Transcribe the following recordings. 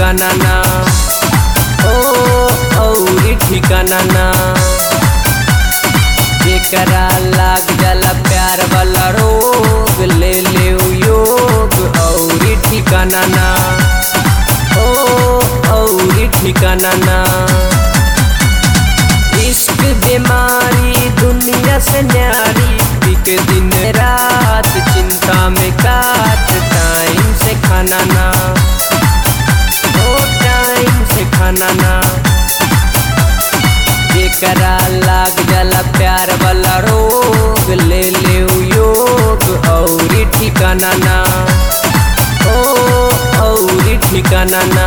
ठिकाना ना ओ औरी ठिकाना ना जेकरा लाग जाला प्यार वाला रोग ले ले योग औरी ठिकाना ना ओ औरी ठिकाना ना इश्क बीमारी दुनिया से न्यारी बिक दिन रात चिंता में काट टाइम से खाना ना ओ टाइम से खाना ना जेकरा लाग जाला प्यार वाला रोग ले ले योग औरी ठिकाना ना ओ औरी ठिकाना ना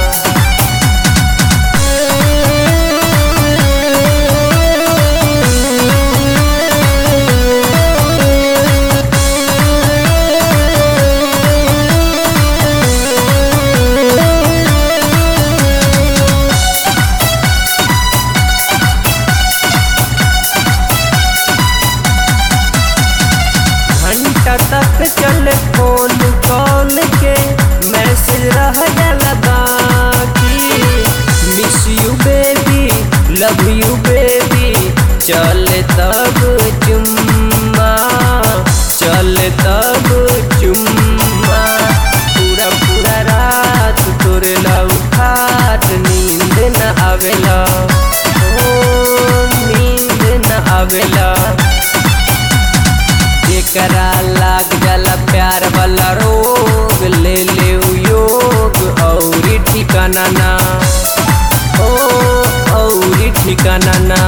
घंटा तक चले फोन कॉल के मैसेज रह जाला बाकी miss you baby love you baby चले तब चुम्मा चले तब चुम्मा पूरा पूरा रात तोरे लव खाट नींद न आवेला ओ नींद न आवेला जेकरा लाग जाला प्यार वाला रोग ले ले योग औरी ठिकाना ना ओ औरी ठिकाना ना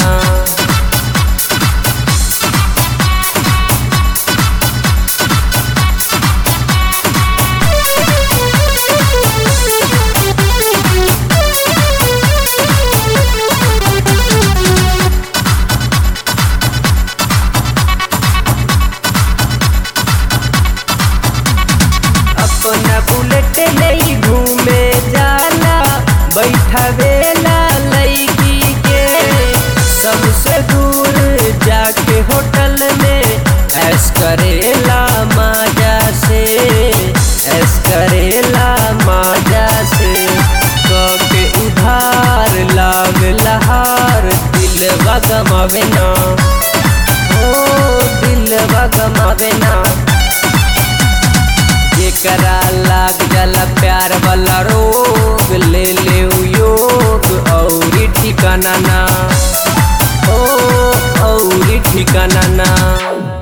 अपना बुलेट ले घूमे जाला बैठवेला लड़की के सबसे दूर जाके होटल में ऐस करेला माजा से ऐस करेला माजा से के उधार लाग लहार दिल गमावे ना ओ दिल गमावे ना जेकरा लाग जाला प्यार वाला रोग ले ले योग औरी ठिकाना ना ओ औरी ठिकाना ना